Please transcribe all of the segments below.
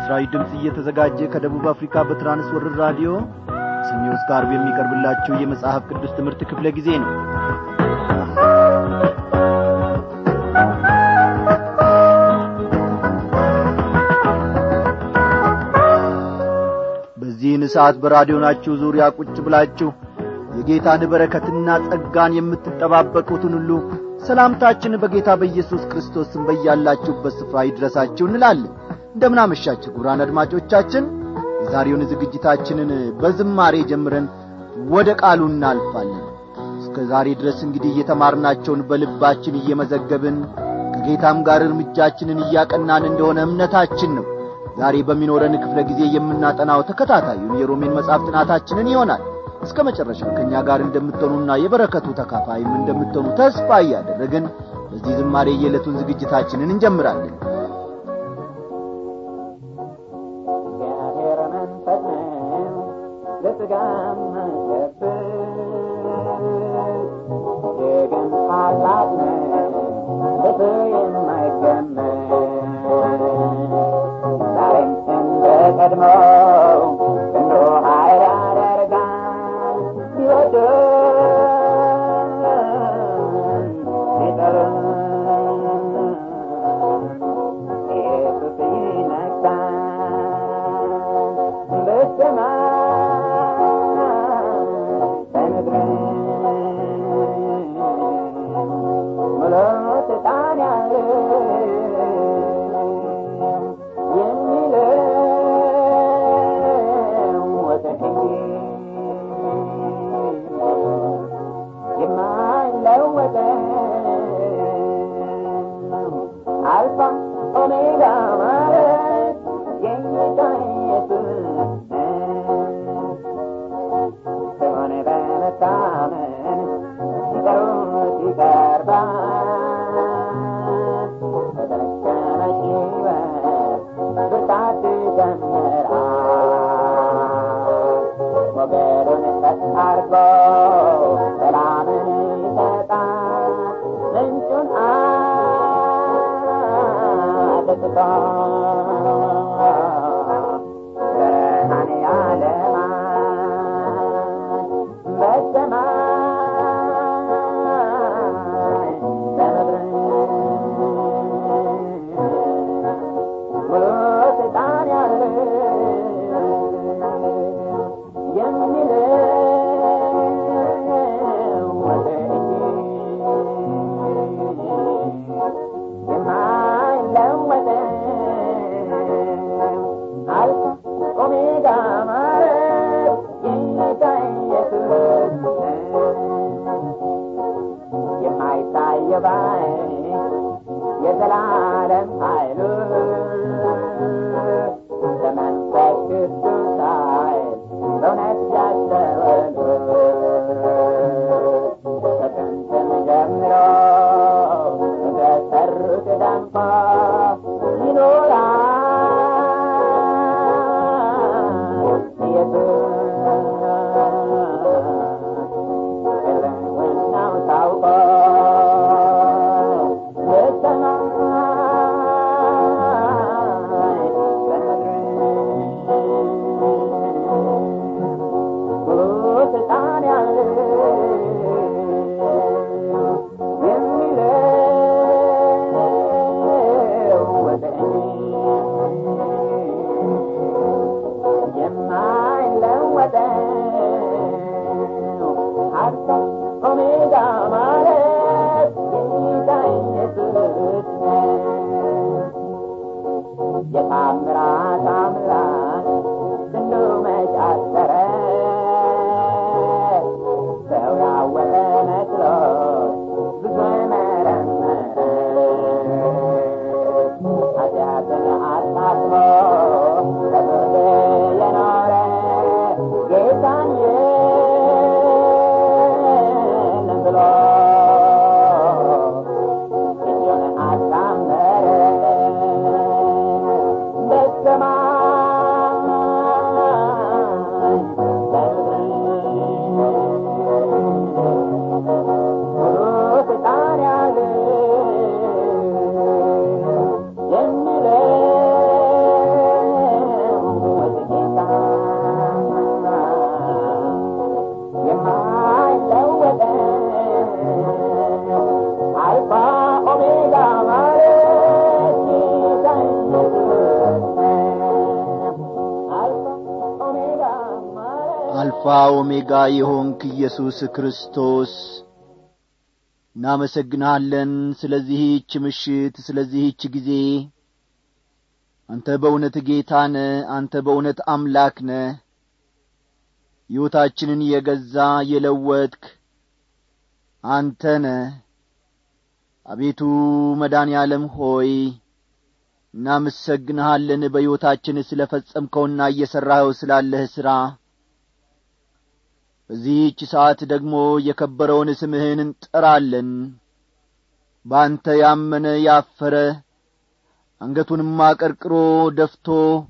ለምሥራች ድምፅ እየተዘጋጀ ከደቡብ አፍሪካ በትራንስወርር ራዲዮ ሰኞ እስከ ዓርብ የሚቀርብላችሁ የመጽሐፍ ቅዱስ ትምህርት ክፍለ ጊዜ ነው በዚህን ሰዓት በራዲዮናችሁ ዙሪያ ቁጭ ብላችሁ የጌታን በረከትና ጸጋን የምትጠባበቁትን ሁሉ ሰላምታችን በጌታ በኢየሱስ ክርስቶስ ስም በያላችሁበት ስፍራ ይድረሳችሁ እንላለን እንደምናመሻችሁ ጉራን አድማጮቻችን የዛሬውን ዝግጅታችንን በዝማሬ ጀምረን ወደ ቃሉ እናልፋለን እስከ ዛሬ ድረስ እንግዲህ እየተማርናቸውን በልባችን እየመዘገብን ከጌታም ጋር እርምጃችንን እያቀናን እንደሆነ እምነታችን ነው ዛሬ በሚኖረን ክፍለ ጊዜ የምናጠናው ተከታታዩን የሮሜን መጽሐፍ ጥናታችንን ይሆናል እስከ መጨረሻው ከእኛ ጋር እንደምትሆኑና የበረከቱ ተካፋይም እንደምትሆኑ ተስፋ እያደረግን በዚህ ዝማሬ የዕለቱን ዝግጅታችንን እንጀምራለን እግዚአብሔር መንፈስ ነው ለሥጋም መሸብር እጅግም ታላቅ ነው በሰው የማይገመት ዛሬም እንደ ቀድሞው ክንዱ ኃይል ያደርጋል ቢወደን ቢጠሩን ኢየሱስ ይነግሣል በሰማይ በምድር ሙሉ ስልጣን ያለው የሚለወጥ የማይለወጠው አልፋ ኦሜጋ ማለት የጌታ ኢየሱስ ስሙን በመታመን ሲጠሩት ይቀርባል በተለቀመች ሕይወት ብርታት ይጀምራል ሞገዱን ቀጥ አድርጎ ሰላምን ይሰጣል ምንጩን አጥፍቶ ብርሃን ያለማል በሰማይ በምድር ሙሉ ስልጣን ያለው የሚለወጥ የማይለወጠው አልፋ ኦሜጋ ማለት የጌታ ኢየሱስ የማይታየው ባይ የዘላለም ኃይሉ በመንፈስ ቅዱስ ኃይል በእውነት ያስተውሉ ከጥንትም ጀምሮ በተሰሩት ደንቆ ይኖራል ኢየሱስ ሕልውናው ታውቆ በሰማይ በምድር ሙሉ ስልጣን ያለው የሚለወጥ የማይለወጠው አልፋ ኦሜጋ ማለት ጌታ ኢየሱስ ነው። የታምራት አምላክ ክንዱ መች አጠረ ሰው ያወቀ መስሎት ብዙ መረመረ ኃጢአትን አታጥቦ በፍርድ የኖረ ጌታን የለም ብሎ እጁን አጣመረ በሰማይ በምድር ሙሉ ስልጣን ያለው አልፋ ኦሜጋ የሆንክ ኢየሱስ ክርስቶስ እናመሰግንሃለን ስለዚህች ምሽት ስለዚህች ጊዜ አንተ በእውነት ጌታ ነ አንተ በእውነት አምላክ ነ ሕይወታችንን የገዛ የለወጥክ አንተ ነ አቤቱ መዳን ያለም ሆይ እናመሰግንሃለን በሕይወታችን ስለ ፈጸምከውና እየሠራኸው ስላለህ ሥራ በዚህች ሰዓት ደግሞ የከበረውን ስምህን እንጠራለን በአንተ ያመነ ያፈረ አንገቱንም አቀርቅሮ ደፍቶ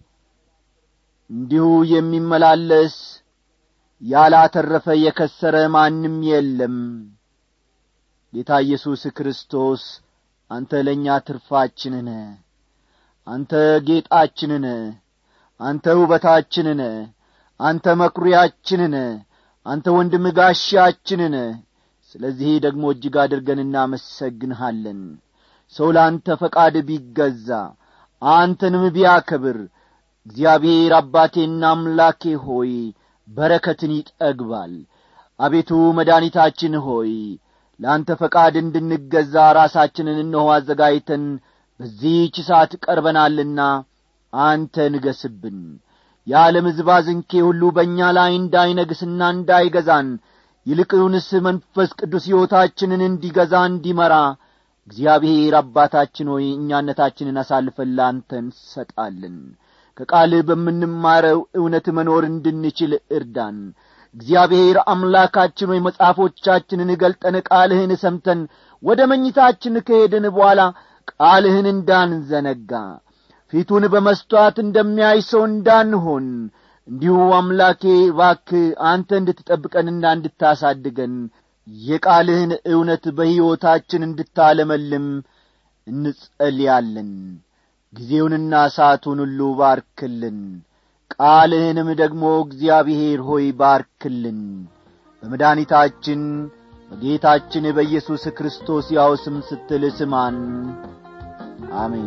እንዲሁ የሚመላለስ ያላተረፈ የከሰረ ማንም የለም ጌታ ኢየሱስ ክርስቶስ አንተ ለእኛ ትርፋችንን አንተ ጌጣችንን አንተ ውበታችንን አንተ መኩሪያችንን አንተ ወንድም ጋሻችንን ስለዚህ ደግሞ እጅግ አድርገን እናመሰግንሃለን ሰው ለአንተ ፈቃድ ቢገዛ አንተንም ቢያከብር እግዚአብሔር አባቴና አምላኬ ሆይ በረከትን ይጠግባል አቤቱ መድኒታችን ሆይ ለአንተ ፈቃድ እንድንገዛ ራሳችንን እነሆ አዘጋጅተን በዚህች ሰዓት ቀርበናልና አንተ ንገስብን የዓለም ዝባዝንኬ ሁሉ በእኛ ላይ እንዳይነግስና እንዳይገዛን ይልቁንስ መንፈስ ቅዱስ ሕይወታችንን እንዲገዛ እንዲመራ እግዚአብሔር አባታችን ሆይ እኛነታችንን አሳልፈን ለአንተ እንሰጣለን ከቃልህ በምንማረው እውነት መኖር እንድንችል እርዳን እግዚአብሔር አምላካችን ሆይ መጽሐፎቻችንን ገልጠን ቃልህን ሰምተን ወደ መኝታችን ከሄድን በኋላ ቃልህን እንዳንዘነጋ ፊቱን በመስተዋት እንደሚያይ ሰው እንዳንሆን እንዲሁ አምላኬ ባክ አንተ እንድትጠብቀንና እንድታሳድገን የቃልህን እውነት በሕይወታችን እንድታለመልም እንጸልያለን ጊዜውንና ሰዓቱን ሁሉ ባርክልን ቃልህንም ደግሞ እግዚአብሔር ሆይ ባርክልን በመድኒታችን በጌታችን በኢየሱስ ክርስቶስ ያው ስም ስትል ስማን አሜን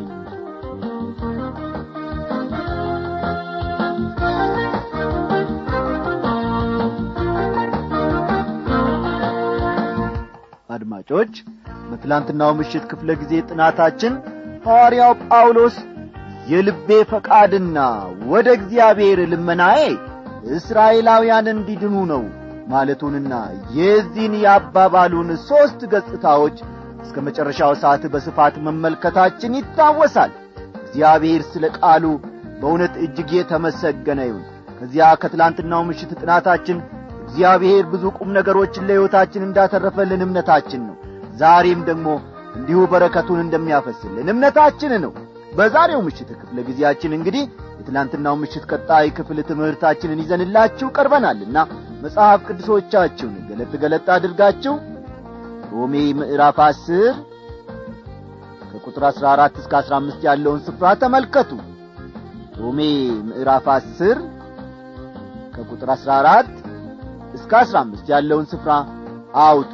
አድማጮች በትላንትናው ምሽት ክፍለ ጊዜ ጥናታችን ሐዋርያው ጳውሎስ የልቤ ፈቃድና ወደ እግዚአብሔር ልመናዬ እስራኤላውያን እንዲድኑ ነው ማለቱንና የዚህን የአባባሉን ሦስት ገጽታዎች እስከ መጨረሻው ሰዓት በስፋት መመልከታችን ይታወሳል እግዚአብሔር ስለ ቃሉ በእውነት እጅግ የተመሰገነ ይሁን ከዚያ ከትላንትናው ምሽት ጥናታችን እግዚአብሔር ብዙ ቁም ነገሮችን ለሕይወታችን እንዳተረፈልን እምነታችን ነው ዛሬም ደግሞ እንዲሁ በረከቱን እንደሚያፈስልን እምነታችን ነው በዛሬው ምሽት ክፍለ ጊዜያችን እንግዲህ የትላንትናው ምሽት ቀጣይ ክፍል ትምህርታችንን ይዘንላችሁ ቀርበናልና መጽሐፍ ቅዱሶቻችሁን ገለጥ ገለጥ አድርጋችሁ ሮሜ ምዕራፍ አስር ከቁጥር አሥራ አራት እስከ አሥራ አምስት ያለውን ስፍራ ተመልከቱ ሮሜ ምዕራፍ አስር ከቁጥር አሥራ አራት እስከ አሥራ አምስት ያለውን ስፍራ አውጡ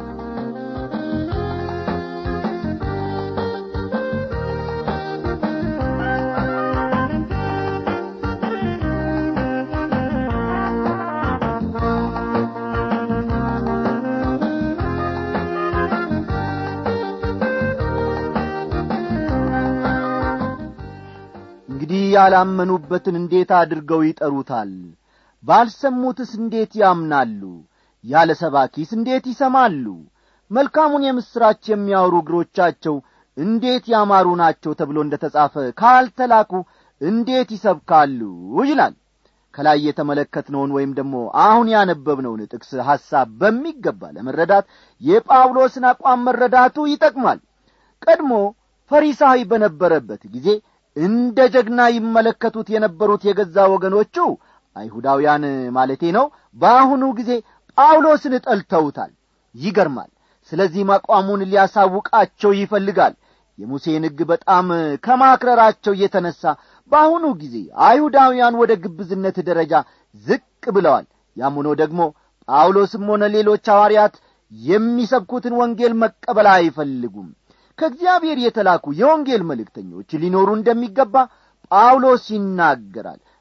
እንግዲህ ያላመኑበትን እንዴት አድርገው ይጠሩታል ባልሰሙትስ እንዴት ያምናሉ ያለ ሰባኪስ እንዴት ይሰማሉ መልካሙን የምሥራች የሚያወሩ እግሮቻቸው እንዴት ያማሩ ናቸው ተብሎ እንደ ተጻፈ ካልተላኩ እንዴት ይሰብካሉ ይላል ከላይ የተመለከትነውን ወይም ደግሞ አሁን ያነበብነውን ጥቅስ ሐሳብ በሚገባ ለመረዳት የጳውሎስን አቋም መረዳቱ ይጠቅማል ቀድሞ ፈሪሳዊ በነበረበት ጊዜ እንደ ጀግና ይመለከቱት የነበሩት የገዛ ወገኖቹ አይሁዳውያን ማለቴ ነው በአሁኑ ጊዜ ጳውሎስን ጠልተውታል ይገርማል ስለዚህም አቋሙን ሊያሳውቃቸው ይፈልጋል የሙሴን ሕግ በጣም ከማክረራቸው እየተነሣ በአሁኑ ጊዜ አይሁዳውያን ወደ ግብዝነት ደረጃ ዝቅ ብለዋል ያም ሆኖ ደግሞ ጳውሎስም ሆነ ሌሎች ሐዋርያት የሚሰብኩትን ወንጌል መቀበል አይፈልጉም ከእግዚአብሔር የተላኩ የወንጌል መልእክተኞች ሊኖሩ እንደሚገባ ጳውሎስ ይናገራል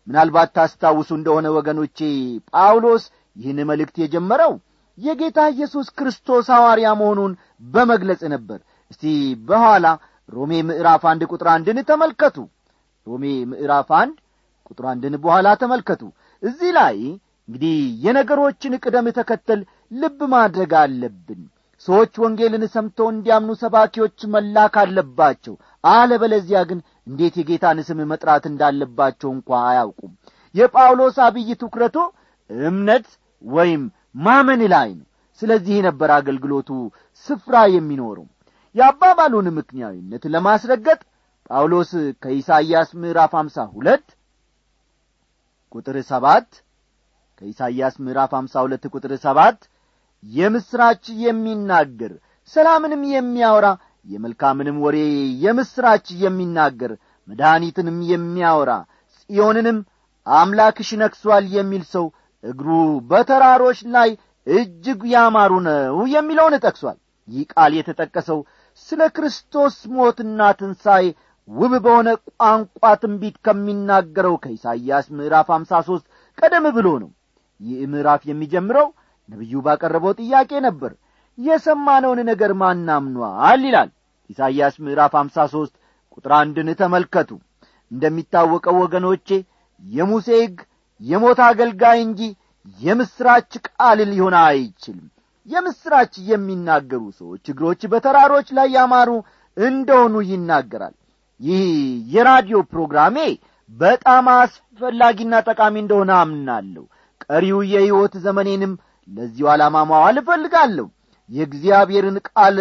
ምናልባት ታስታውሱ እንደሆነ ወገኖቼ ጳውሎስ ይህን መልእክት የጀመረው የጌታ ኢየሱስ ክርስቶስ ሐዋርያ መሆኑን በመግለጽ ነበር እስቲ በኋላ ሮሜ ምዕራፍ አንድ ቁጥር አንድን ተመልከቱ ሮሜ ምዕራፍ አንድ ቁጥር አንድን በኋላ ተመልከቱ እዚህ ላይ እንግዲህ የነገሮችን ቅደም ተከተል ልብ ማድረግ አለብን ሰዎች ወንጌልን ሰምተው እንዲያምኑ ሰባኪዎች መላክ አለባቸው አለበለዚያ ግን እንዴት የጌታን ስም መጥራት እንዳለባቸው እንኳ አያውቁም የጳውሎስ አብይ ትኩረቶ እምነት ወይም ማመን ላይ ነው ስለዚህ ነበር አገልግሎቱ ስፍራ የሚኖረው የአባባሉን ምክንያዊነት ለማስረገጥ ጳውሎስ ከኢሳይያስ ምዕራፍ አምሳ ሁለት ቁጥር ሰባት ከኢሳይያስ ምዕራፍ አምሳ ሁለት ቁጥር ሰባት የምስራች የሚናገር ሰላምንም የሚያወራ የመልካምንም ወሬ የምስራች የሚናገር መድኃኒትንም የሚያወራ ጽዮንንም አምላክሽ ነክሷል የሚል ሰው እግሩ በተራሮች ላይ እጅግ ያማሩ ነው የሚለውን ጠቅሷል ይህ ቃል የተጠቀሰው ስለ ክርስቶስ ሞትና ትንሣኤ ውብ በሆነ ቋንቋ ትንቢት ከሚናገረው ከኢሳይያስ ምዕራፍ አምሳ ሦስት ቀደም ብሎ ነው ይህ ምዕራፍ የሚጀምረው ነቢዩ ባቀረበው ጥያቄ ነበር የሰማነውን ነገር ማናምኗል ይላል ኢሳይያስ ምዕራፍ አምሳ ሦስት ቁጥር አንድን ተመልከቱ እንደሚታወቀው ወገኖቼ የሙሴ ሕግ የሞት አገልጋይ እንጂ የምስራች ቃል ሊሆን አይችልም የምስራች የሚናገሩ ሰዎች እግሮች በተራሮች ላይ ያማሩ እንደሆኑ ይናገራል ይህ የራዲዮ ፕሮግራሜ በጣም አስፈላጊና ጠቃሚ እንደሆነ አምናለሁ ቀሪው የሕይወት ዘመኔንም ለዚሁ ዓላማ ማዋል እፈልጋለሁ የእግዚአብሔርን ቃል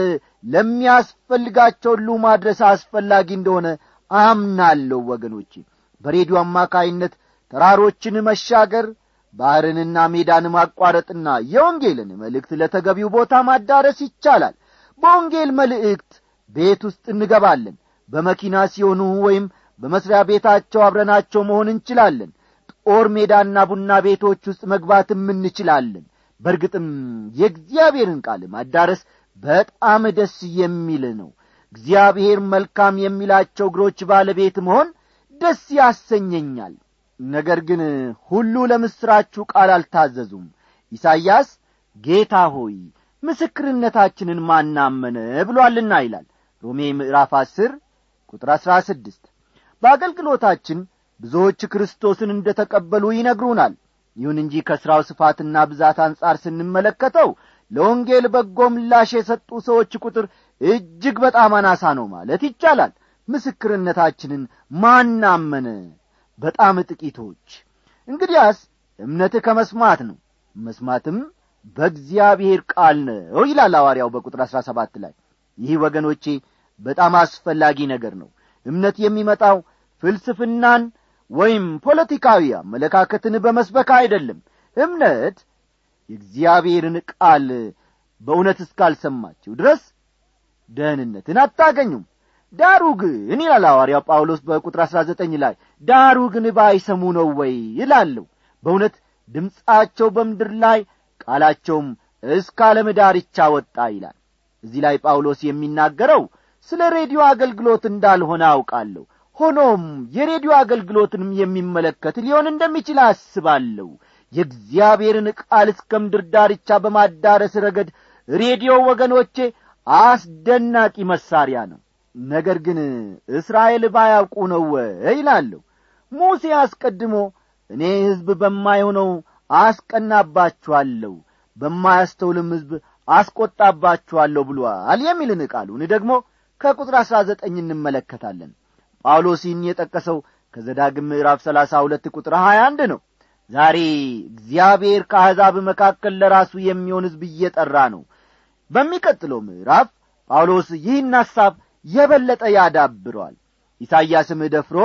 ለሚያስፈልጋቸው ሁሉ ማድረስ አስፈላጊ እንደሆነ አምናለሁ ወገኖቼ በሬዲዮ አማካይነት ተራሮችን መሻገር ባሕርንና ሜዳን ማቋረጥና የወንጌልን መልእክት ለተገቢው ቦታ ማዳረስ ይቻላል በወንጌል መልእክት ቤት ውስጥ እንገባለን በመኪና ሲሆኑ ወይም በመስሪያ ቤታቸው አብረናቸው መሆን እንችላለን ጦር ሜዳና ቡና ቤቶች ውስጥ መግባትም እንችላለን በእርግጥም የእግዚአብሔርን ቃል ማዳረስ በጣም ደስ የሚል ነው እግዚአብሔር መልካም የሚላቸው እግሮች ባለቤት መሆን ደስ ያሰኘኛል ነገር ግን ሁሉ ለምሥራችሁ ቃል አልታዘዙም ኢሳይያስ ጌታ ሆይ ምስክርነታችንን ማናመነ ብሎአልና ይላል ሮሜ ምዕራፍ አስር ቁጥር አሥራ ስድስት በአገልግሎታችን ብዙዎች ክርስቶስን እንደ ተቀበሉ ይነግሩናል ይሁን እንጂ ከሥራው ስፋትና ብዛት አንጻር ስንመለከተው ለወንጌል በጎ ምላሽ የሰጡ ሰዎች ቁጥር እጅግ በጣም አናሳ ነው ማለት ይቻላል ምስክርነታችንን ማናመነ በጣም ጥቂቶች እንግዲያስ እምነት ከመስማት ነው መስማትም በእግዚአብሔር ቃል ነው ይላል ሐዋርያው በቁጥር አሥራ ሰባት ላይ ይህ ወገኖቼ በጣም አስፈላጊ ነገር ነው እምነት የሚመጣው ፍልስፍናን ወይም ፖለቲካዊ አመለካከትን በመስበክ አይደለም እምነት የእግዚአብሔርን ቃል በእውነት እስካልሰማችሁ ድረስ ደህንነትን አታገኙም ዳሩ ግን ይላል ሐዋርያው ጳውሎስ በቁጥር አሥራ ዘጠኝ ላይ ዳሩ ግን ባይሰሙ ነው ወይ ይላለሁ በእውነት ድምፃቸው በምድር ላይ ቃላቸውም እስከ ዓለም ዳርቻ ወጣ ይላል እዚህ ላይ ጳውሎስ የሚናገረው ስለ ሬዲዮ አገልግሎት እንዳልሆነ አውቃለሁ ሆኖም የሬዲዮ አገልግሎትንም የሚመለከት ሊሆን እንደሚችል አስባለሁ የእግዚአብሔርን ቃል እስከ ምድር ዳርቻ በማዳረስ ረገድ ሬዲዮ ወገኖቼ አስደናቂ መሳሪያ ነው ነገር ግን እስራኤል ባያውቁ ነው ወይ ይላለሁ ሙሴ አስቀድሞ እኔ ሕዝብ በማይሆነው አስቀናባችኋለሁ በማያስተውልም ሕዝብ አስቈጣባችኋለሁ ብሎአል የሚልን ቃሉን ደግሞ ከቁጥር አሥራ ዘጠኝ እንመለከታለን ጳውሎስ ይህን የጠቀሰው ከዘዳግም ምዕራፍ ሰላሳ ሁለት ቁጥር ሀያ አንድ ነው ዛሬ እግዚአብሔር ከአሕዛብ መካከል ለራሱ የሚሆን ሕዝብ እየጠራ ነው በሚቀጥለው ምዕራፍ ጳውሎስ ይህን ሐሳብ የበለጠ ያዳብረዋል ኢሳይያስም ደፍሮ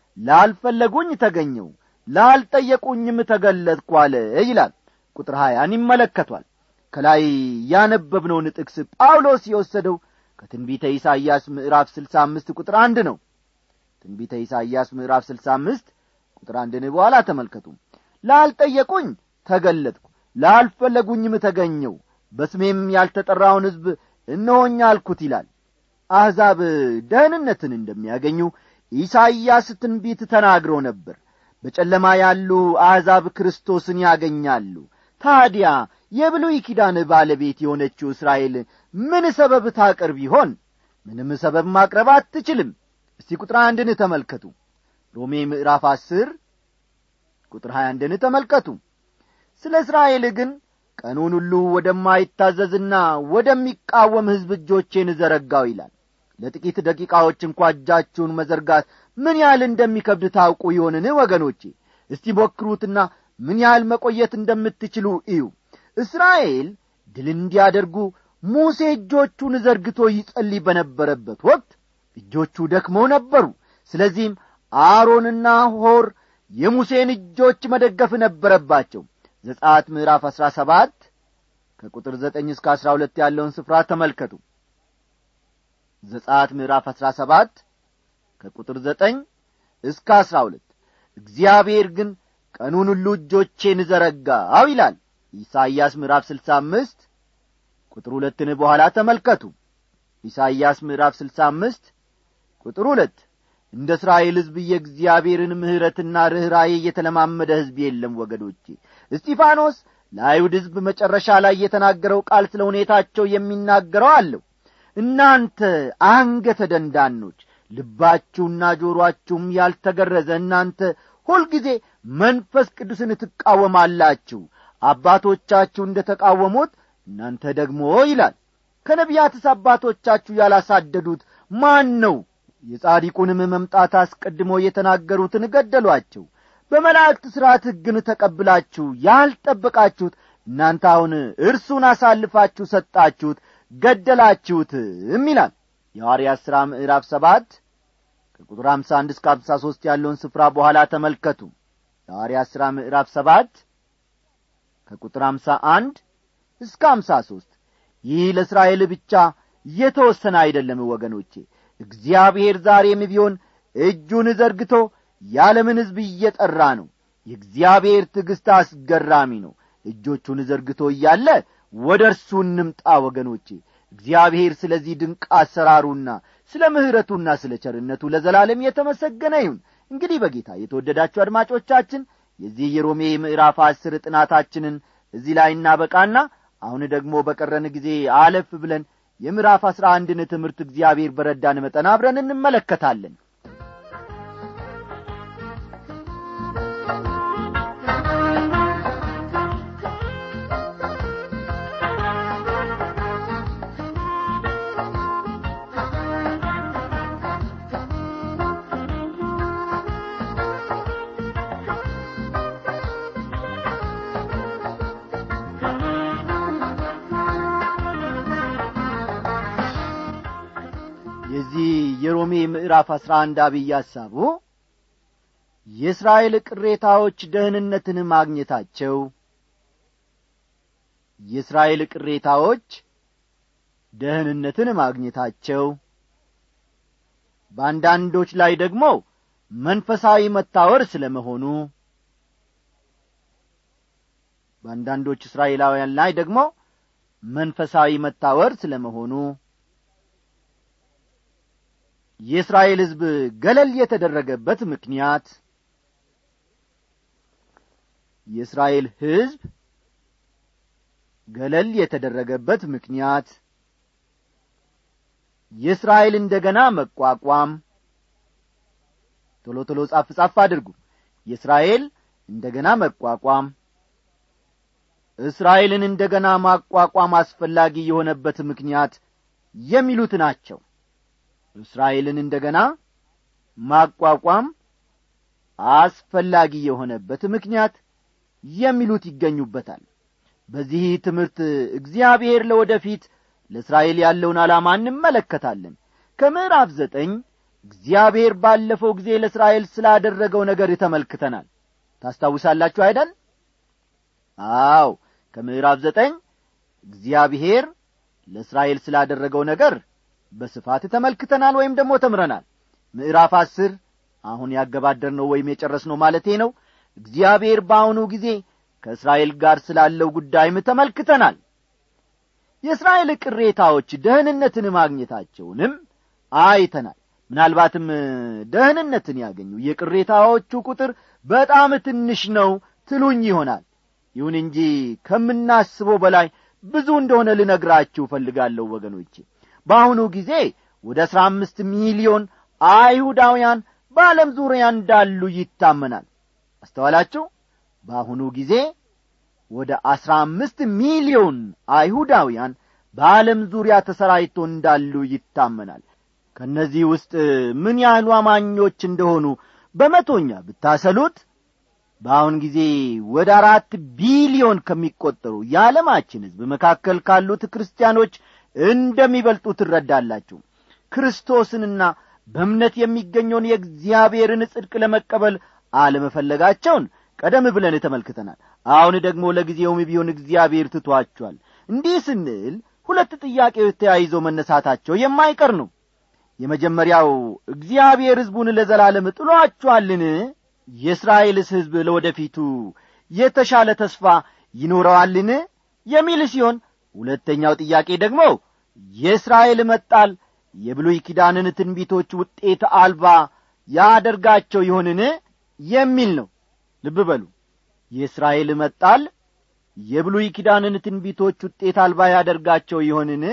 ላልፈለጉኝ ተገኘው ላልጠየቁኝም ተገለጥኩ አለ ይላል ቁጥር ሀያን ይመለከቷል ከላይ ያነበብነውን ጥቅስ ጳውሎስ የወሰደው ከትንቢተ ኢሳይያስ ምዕራፍ ስልሳ አምስት ቁጥር አንድ ነው ትንቢተ ኢሳይያስ ምዕራፍ ስልሳ አምስት ቁጥር አንድን በኋላ ተመልከቱ ላልጠየቁኝ ተገለጥኩ ላልፈለጉኝም ተገኘው በስሜም ያልተጠራውን ሕዝብ እነሆኛ አልኩት ይላል አሕዛብ ደህንነትን እንደሚያገኙ ኢሳይያስ ትንቢት ተናግሮ ነበር በጨለማ ያሉ አሕዛብ ክርስቶስን ያገኛሉ ታዲያ የብሉይ ኪዳን ባለቤት የሆነችው እስራኤል ምን ሰበብ ታቀርብ ይሆን ምንም ሰበብ ማቅረብ አትችልም እስቲ ቁጥር አንድን ተመልከቱ ሮሜ ምዕራፍ አስር ቁጥር ሀያ አንድን ተመልከቱ ስለ እስራኤል ግን ቀኑን ሁሉ ወደማይታዘዝና ወደሚቃወም ሕዝብ እጆቼን ዘረጋው ይላል ለጥቂት ደቂቃዎች እንኳ እጃችሁን መዘርጋት ምን ያህል እንደሚከብድ ታውቁ ይሆንን ወገኖቼ እስቲ ሞክሩትና ምን ያህል መቆየት እንደምትችሉ እዩ እስራኤል ድል እንዲያደርጉ ሙሴ እጆቹን ዘርግቶ ይጸልይ በነበረበት ወቅት እጆቹ ደክመው ነበሩ ስለዚህም አሮንና ሆር የሙሴን እጆች መደገፍ ነበረባቸው ዘጻት ምዕራፍ አሥራ ሰባት ከቁጥር ዘጠኝ እስከ አሥራ ሁለት ያለውን ስፍራ ተመልከቱ ዘጻት ምዕራፍ አሥራ ሰባት ከቁጥር ዘጠኝ እስከ አሥራ ሁለት እግዚአብሔር ግን ቀኑን ሁሉ እጆቼን ዘረጋው ይላል ኢሳይያስ ምዕራፍ ስልሳ አምስት ቁጥር ሁለትን በኋላ ተመልከቱ ኢሳይያስ ምዕራፍ ስልሳ አምስት ቁጥር ሁለት እንደ እስራኤል ሕዝብ የእግዚአብሔርን ምሕረትና ርኅራዬ የተለማመደ ሕዝብ የለም ወገዶቼ እስጢፋኖስ ለአይሁድ ሕዝብ መጨረሻ ላይ የተናገረው ቃል ስለ ሁኔታቸው የሚናገረው አለው እናንተ አንገተ ደንዳኖች ልባችሁና ጆሮአችሁም ያልተገረዘ እናንተ ሁልጊዜ መንፈስ ቅዱስን ትቃወማላችሁ አባቶቻችሁ እንደ ተቃወሙት እናንተ ደግሞ ይላል ከነቢያትስ አባቶቻችሁ ያላሳደዱት ማን ነው የጻዲቁንም መምጣት አስቀድሞ የተናገሩትን ገደሏቸው በመላእክት ሥርዓት ሕግን ተቀብላችሁ ያልጠበቃችሁት እናንተ አሁን እርሱን አሳልፋችሁ ሰጣችሁት ገደላችሁትም ይላል የሐዋርያት ሥራ ምዕራፍ ሰባት ከቁጥር አምሳ አንድ እስከ አምሳ ሦስት ያለውን ስፍራ በኋላ ተመልከቱ የሐዋርያት ሥራ ምዕራፍ ሰባት ከቁጥር አምሳ አንድ እስከ አምሳ ሦስት ይህ ለእስራኤል ብቻ የተወሰነ አይደለም ወገኖቼ እግዚአብሔር ዛሬም ቢሆን እጁን ዘርግቶ የዓለምን ሕዝብ እየጠራ ነው የእግዚአብሔር ትዕግሥት አስገራሚ ነው እጆቹን ዘርግቶ እያለ ወደ እርሱ እንምጣ ወገኖቼ እግዚአብሔር ስለዚህ ድንቅ አሰራሩና ስለ ምሕረቱና ስለ ቸርነቱ ለዘላለም የተመሰገነ ይሁን እንግዲህ በጌታ የተወደዳችሁ አድማጮቻችን የዚህ የሮሜ ምዕራፍ አስር ጥናታችንን እዚህ ላይ እናበቃና አሁን ደግሞ በቀረን ጊዜ አለፍ ብለን የምዕራፍ አስራ አንድን ትምህርት እግዚአብሔር በረዳን መጠን አብረን እንመለከታለን የዚህ የሮሜ ምዕራፍ አስራ አንድ አብይ ሐሳቡ የእስራኤል ቅሬታዎች ደህንነትን ማግኘታቸው የእስራኤል ቅሬታዎች ደህንነትን ማግኘታቸው በአንዳንዶች ላይ ደግሞ መንፈሳዊ መታወር ስለ መሆኑ በአንዳንዶች እስራኤላውያን ላይ ደግሞ መንፈሳዊ መታወር ስለ መሆኑ የእስራኤል ሕዝብ ገለል የተደረገበት ምክንያት የእስራኤል ሕዝብ ገለል የተደረገበት ምክንያት የእስራኤል እንደገና መቋቋም ቶሎ ቶሎ ጻፍ ጻፍ አድርጉ የእስራኤል እንደገና መቋቋም እስራኤልን እንደገና ማቋቋም አስፈላጊ የሆነበት ምክንያት የሚሉት ናቸው እስራኤልን እንደገና ማቋቋም አስፈላጊ የሆነበት ምክንያት የሚሉት ይገኙበታል በዚህ ትምህርት እግዚአብሔር ለወደፊት ለእስራኤል ያለውን ዓላማ እንመለከታለን ከምዕራፍ ዘጠኝ እግዚአብሔር ባለፈው ጊዜ ለእስራኤል ስላደረገው ነገር ተመልክተናል ታስታውሳላችሁ አይደል አው ከምዕራፍ ዘጠኝ እግዚአብሔር ለእስራኤል ስላደረገው ነገር በስፋት ተመልክተናል ወይም ደግሞ ተምረናል ምዕራፍ አስር አሁን ያገባደርነው ወይም የጨረስነው ማለቴ ነው እግዚአብሔር በአሁኑ ጊዜ ከእስራኤል ጋር ስላለው ጉዳይም ተመልክተናል የእስራኤል ቅሬታዎች ደህንነትን ማግኘታቸውንም አይተናል ምናልባትም ደህንነትን ያገኙ የቅሬታዎቹ ቁጥር በጣም ትንሽ ነው ትሉኝ ይሆናል ይሁን እንጂ ከምናስበው በላይ ብዙ እንደሆነ ልነግራችሁ እፈልጋለሁ ወገኖቼ በአሁኑ ጊዜ ወደ አሥራ አምስት ሚሊዮን አይሁዳውያን በዓለም ዙሪያ እንዳሉ ይታመናል አስተዋላችሁ በአሁኑ ጊዜ ወደ አሥራ አምስት ሚሊዮን አይሁዳውያን በዓለም ዙሪያ ተሰራይቶ እንዳሉ ይታመናል ከእነዚህ ውስጥ ምን ያህሉ አማኞች እንደሆኑ በመቶኛ ብታሰሉት በአሁን ጊዜ ወደ አራት ቢሊዮን ከሚቈጠሩ የዓለማችን ሕዝብ መካከል ካሉት ክርስቲያኖች እንደሚበልጡ ትረዳላችሁ ክርስቶስንና በእምነት የሚገኘውን የእግዚአብሔርን ጽድቅ ለመቀበል አለመፈለጋቸውን ቀደም ብለን ተመልክተናል አሁን ደግሞ ለጊዜውም ቢሆን እግዚአብሔር ትቷቸዋል እንዲህ ስንል ሁለት ጥያቄዎች ተያይዘው መነሳታቸው የማይቀር ነው የመጀመሪያው እግዚአብሔር ሕዝቡን ለዘላለም ጥሏቸዋልን የእስራኤልስ ሕዝብ ለወደፊቱ የተሻለ ተስፋ ይኖረዋልን የሚል ሲሆን ሁለተኛው ጥያቄ ደግሞ የእስራኤል መጣል የብሉይ ኪዳንን ትንቢቶች ውጤት አልባ ያደርጋቸው ይሆንን የሚል ነው ልብ በሉ የእስራኤል መጣል የብሉይ ኪዳንን ትንቢቶች ውጤት አልባ ያደርጋቸው ይሆንን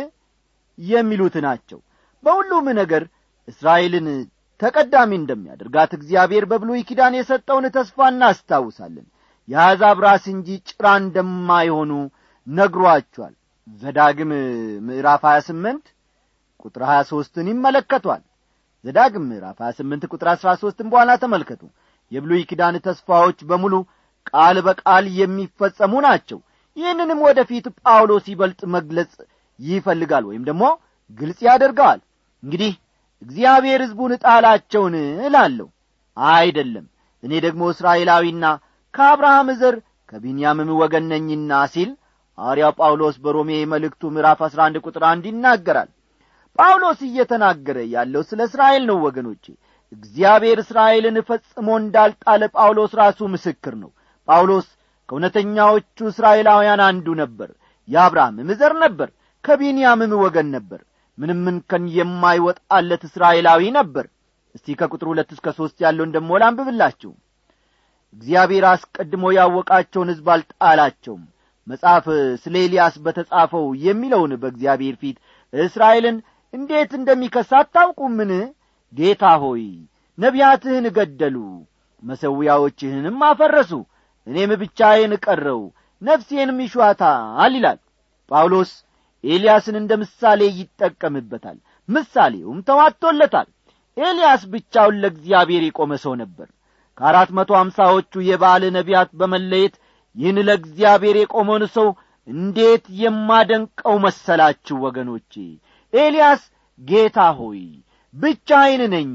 የሚሉት ናቸው በሁሉም ነገር እስራኤልን ተቀዳሚ እንደሚያደርጋት እግዚአብሔር በብሉይ ኪዳን የሰጠውን ተስፋ እናስታውሳለን የአሕዛብ ራስ እንጂ ጭራ እንደማይሆኑ ነግሯቸዋል ዘዳግም ምዕራፍ 28 ቁጥር 23ን ይመለከቷል ዘዳግም ምዕራፍ 28 ቁጥር 13ን በኋላ ተመልከቱ የብሉይ ኪዳን ተስፋዎች በሙሉ ቃል በቃል የሚፈጸሙ ናቸው ይህንንም ወደፊት ጳውሎስ ይበልጥ መግለጽ ይፈልጋል ወይም ደግሞ ግልጽ ያደርገዋል እንግዲህ እግዚአብሔር ሕዝቡን ጣላቸውን እላለሁ አይደለም እኔ ደግሞ እስራኤላዊና ከአብርሃም ዘር ከቢንያምም ወገን ነኝና ሲል ሐዋርያው ጳውሎስ በሮሜ መልእክቱ ምዕራፍ አሥራ አንድ ቁጥር አንድ ይናገራል ጳውሎስ እየተናገረ ያለው ስለ እስራኤል ነው ወገኖቼ እግዚአብሔር እስራኤልን ፈጽሞ እንዳልጣለ ጳውሎስ ራሱ ምስክር ነው ጳውሎስ ከእውነተኛዎቹ እስራኤላውያን አንዱ ነበር የአብርሃምም ዘር ነበር ከቢንያምም ወገን ነበር ምንም እንከን የማይወጣለት እስራኤላዊ ነበር እስቲ ከቁጥር ሁለት እስከ ሦስት ያለውን ደሞ ላንብብላችሁ እግዚአብሔር አስቀድሞ ያወቃቸውን ሕዝብ አልጣላቸውም መጽሐፍ ስለ ኤልያስ በተጻፈው የሚለውን በእግዚአብሔር ፊት እስራኤልን እንዴት እንደሚከሳ አታውቁምን ጌታ ሆይ ነቢያትህን ገደሉ መሠዊያዎችህንም አፈረሱ እኔም ብቻዬን ቀረው ነፍሴንም ይሿታል ይላል ጳውሎስ ኤልያስን እንደ ምሳሌ ይጠቀምበታል ምሳሌውም ተዋጥቶለታል ኤልያስ ብቻውን ለእግዚአብሔር የቆመ ሰው ነበር ከአራት መቶ አምሳዎቹ የበዓል ነቢያት በመለየት ይህን ለእግዚአብሔር የቆመውን ሰው እንዴት የማደንቀው መሰላችሁ ወገኖቼ ኤልያስ ጌታ ሆይ ብቻዬን ነኝ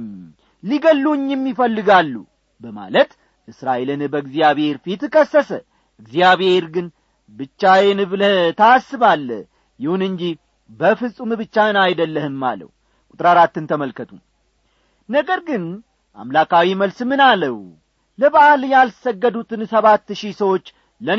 ሊገሉኝም ይፈልጋሉ በማለት እስራኤልን በእግዚአብሔር ፊት ከሰሰ እግዚአብሔር ግን ብቻዬን ብለህ ታስባለ ይሁን እንጂ በፍጹም ብቻህን አይደለህም አለው ቁጥር አራትን ተመልከቱ ነገር ግን አምላካዊ መልስ ምን አለው ለበዓል ያልሰገዱትን ሰባት ሺህ ሰዎች ለእኔ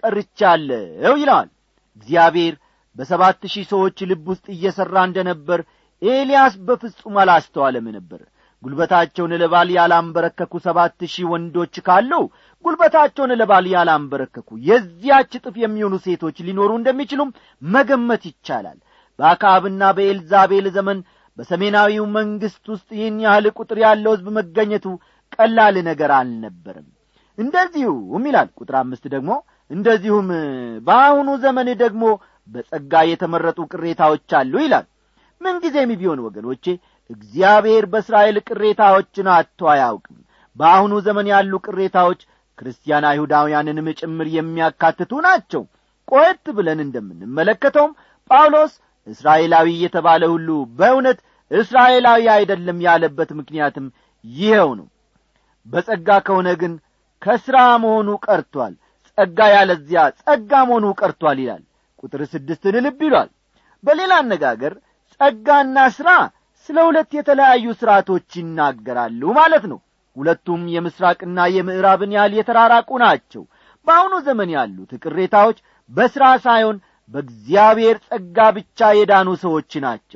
አስቀርቻለሁ ይለዋል እግዚአብሔር በሰባት ሺህ ሰዎች ልብ ውስጥ እየሠራ እንደ ነበር ኤልያስ በፍጹም አላስተዋለም ነበር ጉልበታቸውን ለባል ያላንበረከኩ ሰባት ሺህ ወንዶች ካሉ ጉልበታቸውን ለባል ያላንበረከኩ የዚያች እጥፍ የሚሆኑ ሴቶች ሊኖሩ እንደሚችሉም መገመት ይቻላል በአካብና በኤልዛቤል ዘመን በሰሜናዊው መንግሥት ውስጥ ይህን ያህል ቁጥር ያለው ሕዝብ መገኘቱ ቀላል ነገር አልነበረም እንደዚሁም ይላል ቁጥር አምስት ደግሞ እንደዚሁም በአሁኑ ዘመን ደግሞ በጸጋ የተመረጡ ቅሬታዎች አሉ ይላል ምንጊዜም ቢሆን ወገኖቼ እግዚአብሔር በእስራኤል ቅሬታዎችን አጥቶ አያውቅም በአሁኑ ዘመን ያሉ ቅሬታዎች ክርስቲያን አይሁዳውያንንም ጭምር የሚያካትቱ ናቸው ቆየት ብለን እንደምንመለከተውም ጳውሎስ እስራኤላዊ የተባለ ሁሉ በእውነት እስራኤላዊ አይደለም ያለበት ምክንያትም ይኸው ነው በጸጋ ከሆነ ግን ከሥራ መሆኑ ቀርቷል ጸጋ ያለዚያ ጸጋ መሆኑ ቀርቷል ይላል ቁጥር ስድስትን ልብ ይሏል በሌላ አነጋገር ጸጋና ሥራ ስለ ሁለት የተለያዩ ሥርዓቶች ይናገራሉ ማለት ነው ሁለቱም የምስራቅና የምዕራብን ያህል የተራራቁ ናቸው በአሁኑ ዘመን ያሉት ቅሬታዎች በሥራ ሳይሆን በእግዚአብሔር ጸጋ ብቻ የዳኑ ሰዎች ናቸው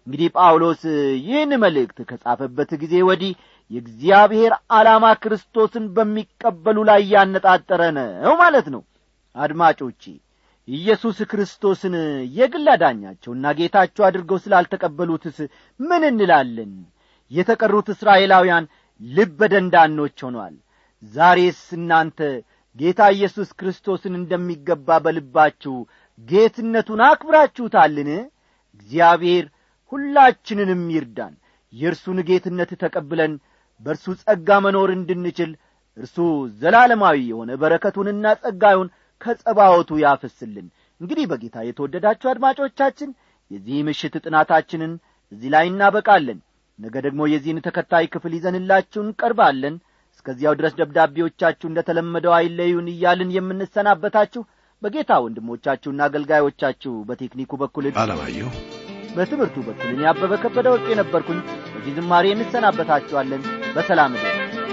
እንግዲህ ጳውሎስ ይህን መልእክት ከጻፈበት ጊዜ ወዲህ የእግዚአብሔር ዓላማ ክርስቶስን በሚቀበሉ ላይ ያነጣጠረ ነው ማለት ነው አድማጮቼ ኢየሱስ ክርስቶስን የግል አዳኛቸውና ጌታቸው አድርገው ስላልተቀበሉትስ ምን እንላለን የተቀሩት እስራኤላውያን ልበ ደንዳኖች ሆነዋል ዛሬስ እናንተ ጌታ ኢየሱስ ክርስቶስን እንደሚገባ በልባችሁ ጌትነቱን አክብራችሁታልን እግዚአብሔር ሁላችንንም ይርዳን የእርሱን ጌትነት ተቀብለን በእርሱ ጸጋ መኖር እንድንችል እርሱ ዘላለማዊ የሆነ በረከቱንና ጸጋዩን ከጸባወቱ ያፍስልን እንግዲህ በጌታ የተወደዳችሁ አድማጮቻችን የዚህ ምሽት ጥናታችንን እዚህ ላይ እናበቃለን ነገ ደግሞ የዚህን ተከታይ ክፍል ይዘንላችሁ እንቀርባለን እስከዚያው ድረስ ደብዳቤዎቻችሁ እንደ ተለመደው አይለዩን እያልን የምንሰናበታችሁ በጌታ ወንድሞቻችሁና አገልጋዮቻችሁ በቴክኒኩ በኩል አለማየሁ በትምህርቱ በኩል እኔ አበበ ከበደ ወርቅ የነበርኩኝ በዚህ ዝማሬ እንሰናበታችኋለን በሰላም ደ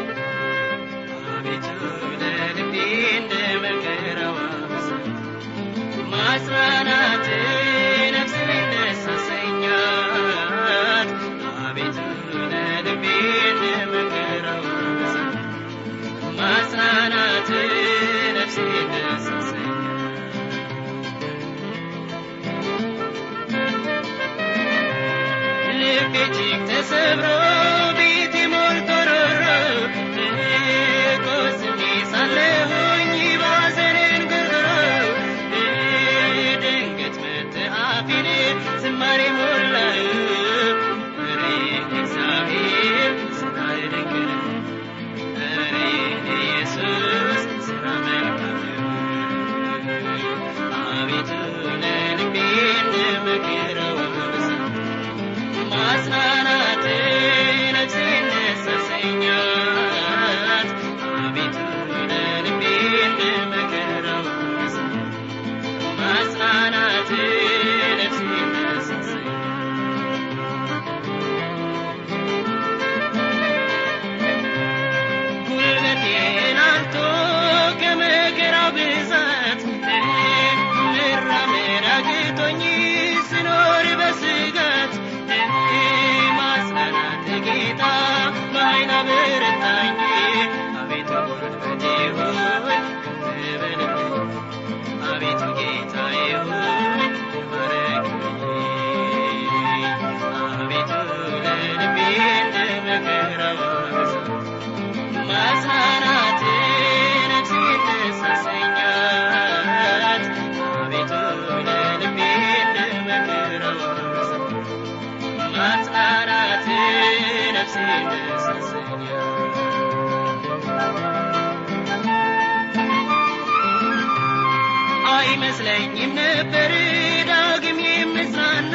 አቤቱ ለልቤ እንደ መከራዋ ማጽናናት ነፍስን ደስ አሰኛት አቤቱ ለልቤ እንደ መከራዋ ማጽናናት ነፍስን ደስ አሰኛት ልቤ እጅግ ተሰብሮ ቤቴ ሞልቶ ሮሮ ቆስሜ ሳለሁኝ ባዘን እንጉርጉሮ ድንገት መጥተህ አፌን ዝማሬ ሞላህ ኧረ እግዚአብሔር ስራህ ድንቅ ነው ኧረ ኢየሱስ ስራ መልካም ነው አቤቱ ለልቤ እንደ መከራዋ ብዛት ማጽናናት ነፍሴን ደስ አሰኛት አቤቱ ለልቤ እንደ መከራዋ ብዛት ማጽናናት ነፍሴን ደስ አሰኛት ጉልበቴን አልቶ ከመከራው ብዛት ልራመድ አቅቶኝ ስኖር በስጋት ማጽናናት ጌታ በኃይል አበረታኝ አቤቱ ጉልበቴ ሆይ ከፍ በልልኝ አቤቱ ጌታዬ ሆይ ተባረክልኝ አቤቱ ለልቤ እንደ መከራዋ ብዛት ማጽናናት ነፍሴን ደስ አሰኛት አቤቱ ለልቤ እንደ መከራዋ ብዛት ማጽናናት ነፍሴን ደስ አሰኛት አይመስለኝም ነበር ዳግም የምጽናና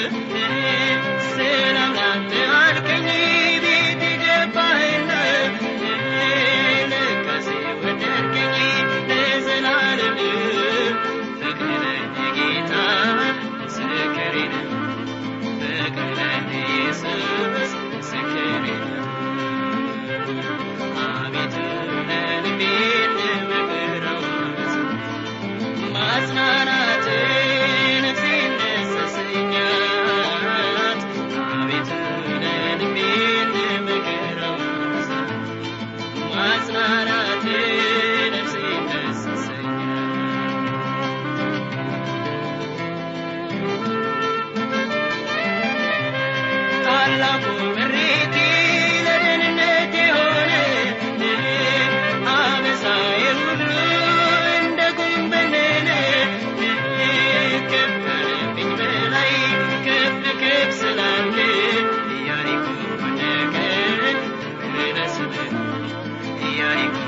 ሰላም ላንተ አልከኝ ቤት ገባህና ለካሴ ወደድከኝ ለዘላለም ፍቅርህ ጌታ ምስክሬ ነው ፍቅርህ ኢየሱስ ምስክሬ ነው አቤቱ ለልቤ እንደመከራዋ ብዛት ማጽናናት ነፍሴን ደስ አሰኛት አቤቱ ለልቤ እንደመከራዋ ብዛት ማጽናናት ነፍሴን ደስ አሰኛት ታላቁ ምሬቴ ለደህንነት የሆነ አበሳዬ ሁሉ እንደ ጉም በነነ ከበረብኝ በላይ ከፍ ከፍ ስላለ ኢያሪኮ ወደቀ ክብር ለስምህ ኢያሪኮ